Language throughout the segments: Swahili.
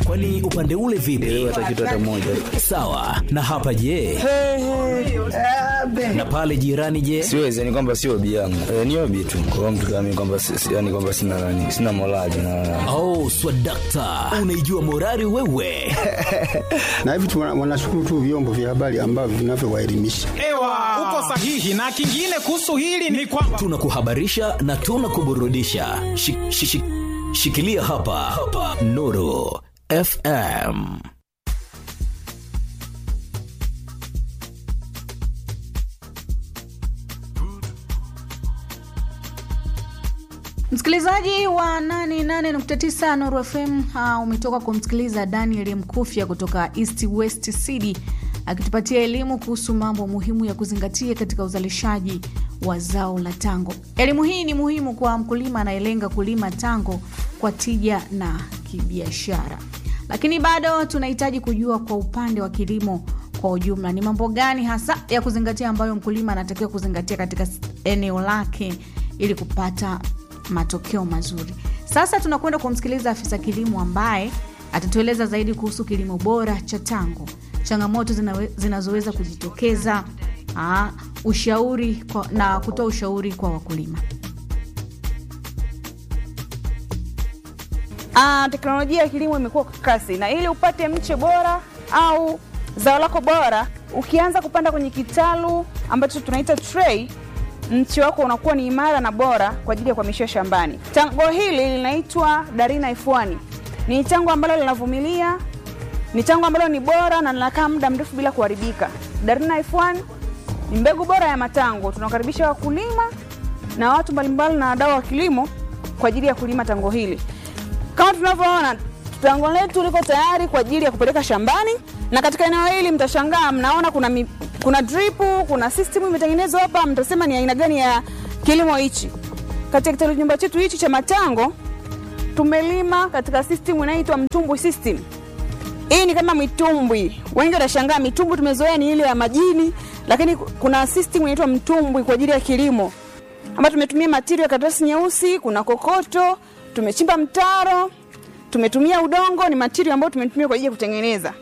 Kwani upande ule vipi? hata kitu hata moja Sawa. Na hapa je? Na pale jirani je? siwezi yani kwamba sio hobi yangu e, ni hobi tu kwa mtu kama mimi kwamba si- si- yani kwamba sina nani sina morali na Oh, swadakta, unaijua morali wewe. na hivi tu wana- wanashukuru tu vyombo vya habari ambavyo vinavyowaelimisha. Ewa, uko sahihi. Na kingine kuhusu hili ni kwamba Tunakuhabarisha na tunakuburudisha. Shi, shi, shi, shikilia hapa, hapa. Nuru FM. Msikilizaji wa 88.9 Nuru FM, uh, umetoka kumsikiliza Daniel Mkufya kutoka East West City akitupatia elimu kuhusu mambo muhimu ya kuzingatia katika uzalishaji wa zao la tango. Elimu hii ni muhimu kwa mkulima anayelenga kulima tango kwa tija na kibiashara, lakini bado tunahitaji kujua kwa upande wa kilimo kwa ujumla ni mambo gani hasa ya kuzingatia ambayo mkulima anatakiwa kuzingatia katika eneo lake ili kupata matokeo mazuri. Sasa tunakwenda kumsikiliza afisa kilimo ambaye atatueleza zaidi kuhusu kilimo bora cha tango, changamoto zinawe- zinazoweza kujitokeza, aa, ushauri kwa, na kutoa ushauri kwa wakulima. Ah, teknolojia ya kilimo imekuwa kwa kasi na ili upate mche bora au zao lako bora, ukianza kupanda kwenye kitalu ambacho tunaita tray, mche wako unakuwa ni imara na bora kwa ajili ya kuhamishia shambani. Tango hili linaitwa Darina F1. Ni tango ambalo linavumilia, ni tango ambalo ni bora na linakaa muda mrefu bila kuharibika. Darina F1 ni mbegu bora ya matango. Tunawakaribisha wakulima na watu mbalimbali na wadau wa kilimo kwa ajili ya kulima tango hili. Kama tunavyoona tango letu liko tayari kwa ajili ya kupeleka shambani, na katika eneo hili mtashangaa, mnaona kuna mi, kuna drip, kuna system imetengenezwa hapa, mtasema ni aina gani ya kilimo hichi. Katika kitalu nyumba chetu hichi cha matango tumelima katika system inayoitwa mtumbwi system. Hii ni kama mitumbwi. Wengi watashangaa mitumbwi tumezoea ni ile ya majini, lakini kuna system inaitwa mtumbwi kwa ajili ya kilimo, ambayo tumetumia material ya karatasi nyeusi, kuna kokoto, tumechimba mtaro, tumetumia udongo, ni material ambayo tumetumia kwa ajili ya kutengeneza.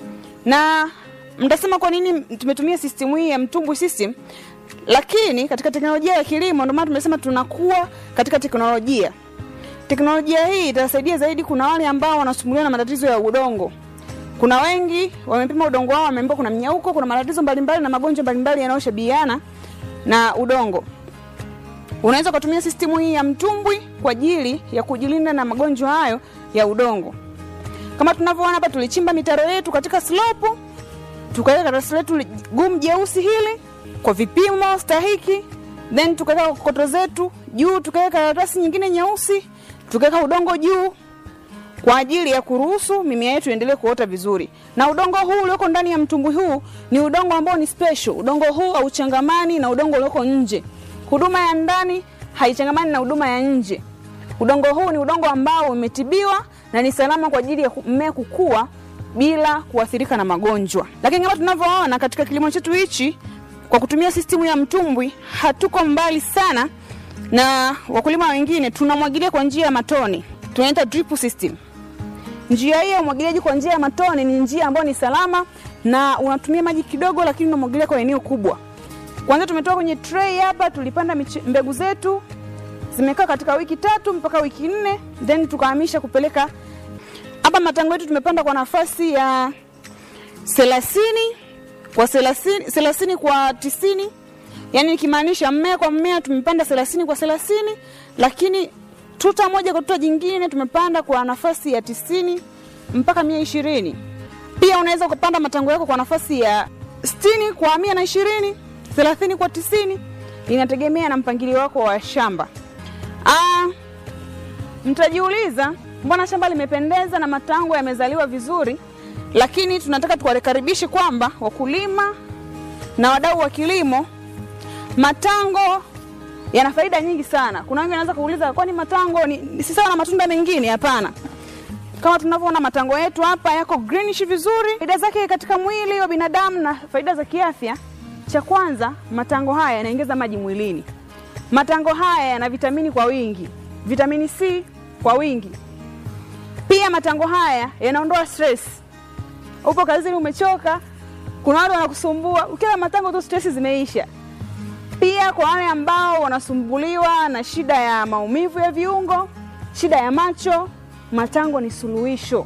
Na mtasema kwa nini tumetumia system hii ya mtumbwi system? Lakini katika teknolojia ya kilimo, ndio maana tumesema tunakuwa katika teknolojia. Teknolojia hii itasaidia zaidi. Kuna wale ambao wanasumbuliwa na matatizo ya udongo. Kuna wengi wamepima udongo wao, wameambiwa kuna mnyauko, kuna matatizo mbalimbali na magonjwa mbalimbali yanayoshabihiana na udongo. Unaweza ukatumia sistimu hii ya mtumbwi kwa ajili ya kujilinda na magonjwa hayo ya udongo. Kama tunavyoona hapa, tulichimba mitaro yetu katika slope, tukaweka karatasi letu gumu jeusi hili kwa vipimo stahiki, then tukaweka kokoto zetu juu, tukaweka karatasi nyingine nyeusi, tukaweka udongo juu kwa ajili ya kuruhusu mimea yetu iendelee kuota vizuri. Na udongo huu ulioko ndani ya mtumbwi huu ni udongo ambao ni special. Udongo huu hauchangamani na udongo ulioko nje. Huduma ya ndani haichangamani na huduma ya nje. Udongo huu ni udongo ambao umetibiwa na ni salama kwa ajili ya ku- mmea kukua bila kuathirika na magonjwa. Lakini kama tunavyoona katika kilimo chetu hichi, kwa kutumia sistimu ya mtumbwi, hatuko mbali sana na wakulima wengine. Tunamwagilia kwa njia ya matone, tunaita drip system. Njia hii ya umwagiliaji kwa njia ya matone ni njia ambayo ni salama na unatumia maji kidogo, lakini unamwagilia kwa eneo kubwa. Kwanza tumetoka kwenye tray hapa, tulipanda miche- mbegu zetu zimekaa katika wiki tatu mpaka wiki nne, then tukahamisha kupeleka hapa. Matango yetu tumepanda kwa nafasi ya thelathini kwa thelathini thelathini kwa tisini yani nikimaanisha mmea kwa mmea tumepanda thelathini kwa thelathini lakini tuta moja kwa tuta jingine tumepanda kwa nafasi ya tisini mpaka mia ishirini pia unaweza ukapanda matango yako kwa nafasi ya sitini kwa mia na ishirini thelathini kwa tisini inategemea na mpangilio wako wa shamba ah, mtajiuliza mbona shamba limependeza na matango yamezaliwa vizuri lakini tunataka tuwakaribishe kwamba wakulima na wadau wa kilimo matango yana faida nyingi sana kuna wengi wanaweza kuuliza kwani matango ni, ni si sawa na matunda mengine hapana kama tunavyoona matango yetu hapa yako greenish vizuri faida zake katika mwili wa binadamu na faida za kiafya cha kwanza matango haya yanaongeza maji mwilini matango haya yana vitamini kwa wingi vitamini c kwa wingi Pia matango haya yanaondoa stress. Upo kazini umechoka, kuna watu wanakusumbua, ukila matango tu stress zimeisha. Pia kwa wale ambao wanasumbuliwa na shida ya maumivu ya viungo, shida ya macho, matango ni suluhisho.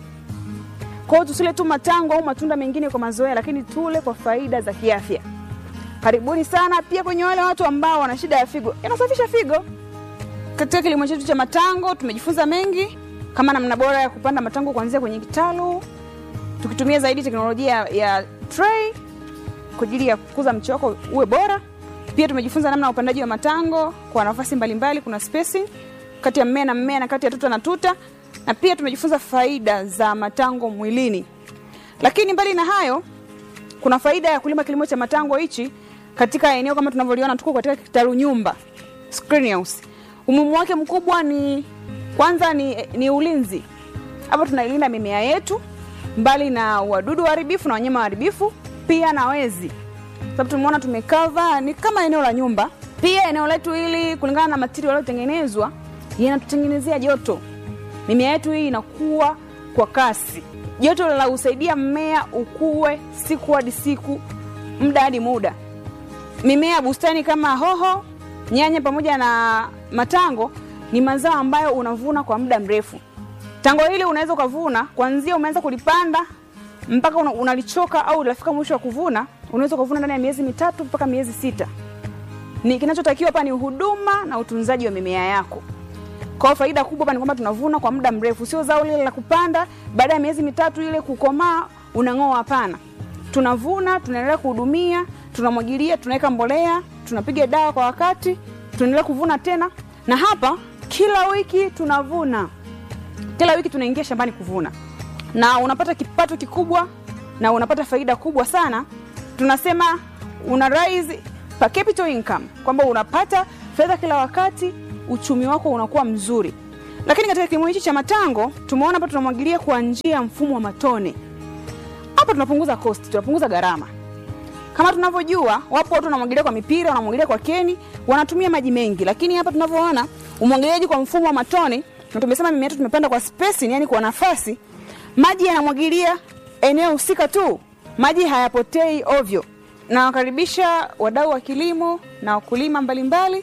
Kwa hiyo tusile tu matango au matunda mengine kwa mazoea, lakini tule kwa faida za kiafya. Karibuni sana. Pia kwenye wale watu ambao wana shida ya figo, yanasafisha figo. Katika kilimo chetu cha matango tumejifunza mengi, kama namna bora ya kupanda matango kuanzia kwenye kitalu, tukitumia zaidi teknolojia ya tray kwa ajili ya kukuza mche wako uwe bora. Pia tumejifunza namna ya upandaji wa matango kwa nafasi mbalimbali, kuna spacing kati ya mmea na mmea na kati ya tuta na tuta, na pia tumejifunza faida za matango mwilini. Lakini mbali na hayo, kuna faida ya kulima kilimo cha matango hichi katika eneo kama tunavyoliona, tuko katika kitalu nyumba greenhouse. Umuhimu wake mkubwa ni kwanza ni, ni ulinzi. Hapa tunailinda mimea yetu mbali na wadudu waharibifu na wanyama waharibifu, pia na wezi, sababu tumeona tumekava ni kama eneo la nyumba. Pia eneo letu hili kulingana na material yaliyotengenezwa yanatutengenezea joto. Mimea yetu hii inakuwa kwa kasi, joto la usaidia mmea ukue siku hadi siku, muda hadi muda. Mimea ya bustani kama hoho, nyanya pamoja na matango ni mazao ambayo unavuna kwa muda mrefu. Tango hili unaweza ukavuna kuanzia umeanza kulipanda mpaka una- unalichoka au unafika mwisho wa kuvuna, unaweza ukavuna ndani ya miezi mitatu mpaka miezi sita. Ni kinachotakiwa hapa ni huduma na utunzaji wa mimea yako. Kwa hiyo faida kubwa hapa ni kwamba tunavuna kwa muda mrefu, sio zao lile la kupanda baada ya miezi mitatu ile kukomaa unang'oa. Hapana, tunavuna, tunaendelea kuhudumia, tunamwagilia, tunaweka mbolea, tunapiga dawa kwa wakati, tunaendelea kuvuna tena, na hapa kila wiki tunavuna, kila wiki tunaingia shambani kuvuna, na unapata kipato kikubwa na unapata faida kubwa sana. Tunasema una rise per capita income, kwamba unapata fedha kila wakati, uchumi wako unakuwa mzuri. Lakini katika kilimo hichi cha matango tumeona hapa tunamwagilia kwa njia ya mfumo wa matone. Hapa tunapunguza cost, tunapunguza gharama. Kama tunavyojua, wapo watu wanamwagilia kwa mipira, wanamwagilia kwa keni, wanatumia maji mengi, lakini hapa tunavyoona umwagiliaji kwa mfumo wa matone, na tumesema mimea yetu tumepanda kwa spacing, yani kwa nafasi, maji yanamwagilia eneo husika tu, maji hayapotei ovyo. Nawakaribisha wadau wa kilimo na wakulima mbalimbali.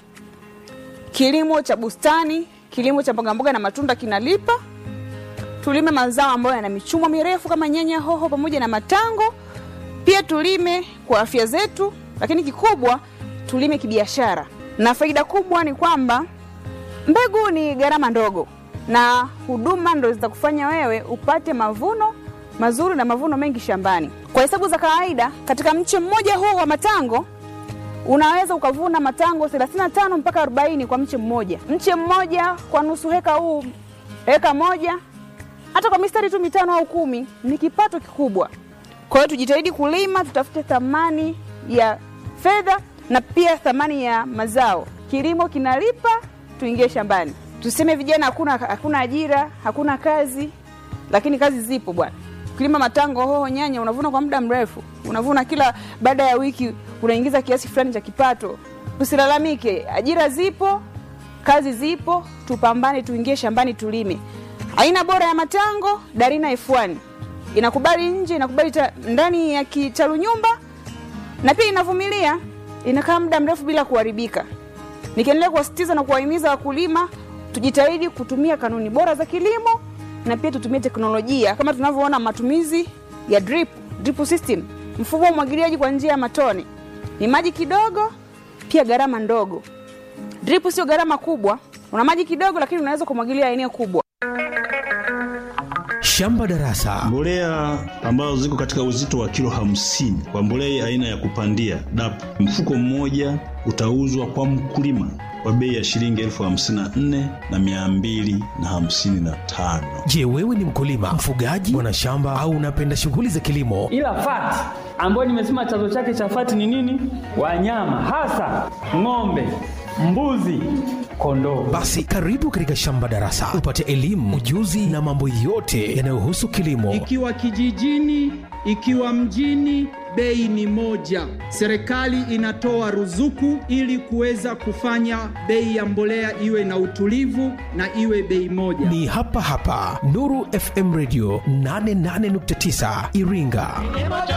Kilimo cha bustani, kilimo cha mbogamboga na matunda kinalipa. Tulime mazao ambayo yana michumo mirefu kama nyanya, hoho pamoja na matango. Pia tulime kwa afya zetu, lakini kikubwa tulime kibiashara, na faida kubwa ni kwamba mbegu ni gharama ndogo na huduma ndo zitakufanya wewe upate mavuno mazuri na mavuno mengi shambani. Kwa hesabu za kawaida, katika mche mmoja huu wa matango unaweza ukavuna matango 35 mpaka 40 kwa mche mmoja. Mche mmoja kwa nusu heka huu, heka moja, hata kwa mistari tu mitano au kumi ni kipato kikubwa. Kwa hiyo tujitahidi kulima, tutafute thamani ya fedha na pia thamani ya mazao. Kilimo kinalipa, tuingie shambani. Tuseme vijana hakuna, hakuna ajira, hakuna kazi, lakini kazi zipo bwana. Kilima matango, hoho, nyanya, unavuna kwa muda mrefu, unavuna kila baada ya wiki, unaingiza kiasi fulani cha kipato. Tusilalamike, ajira zipo, kazi zipo, tupambane, tuingie shambani, tulime. Aina bora ya matango, Darina F1 inakubali nje, inakubali ta, ndani ya kitalu nyumba, na pia inavumilia, inakaa muda mrefu bila kuharibika. Nikiendelea kuwasitiza na kuwahimiza wakulima tujitahidi kutumia kanuni bora za kilimo na pia tutumie teknolojia kama tunavyoona matumizi ya drip, drip system, mfumo wa umwagiliaji kwa njia ya matone. Ni maji kidogo, pia gharama ndogo. Drip sio gharama kubwa, una maji kidogo, lakini unaweza kumwagilia eneo kubwa. Shamba Darasa. Mbolea ambazo ziko katika uzito wa kilo hamsini kwa mbolea aina ya kupandia DAP, mfuko mmoja utauzwa kwa mkulima kwa bei ya shilingi elfu hamsini na nne na mia mbili na hamsini na tano. Je, wewe ni mkulima, mfugaji, mwanashamba au unapenda shughuli za kilimo? ila fati ambayo nimesema chanzo chake cha fati ni nini? Wanyama hasa ng'ombe, mbuzi, kondoo. Basi karibu katika Shamba Darasa upate elimu, ujuzi na mambo yote yanayohusu kilimo. Ikiwa kijijini, ikiwa mjini, bei ni moja. Serikali inatoa ruzuku ili kuweza kufanya bei ya mbolea iwe na utulivu na iwe bei moja. Ni hapa hapa Nuru FM Radio 88.9 Iringa.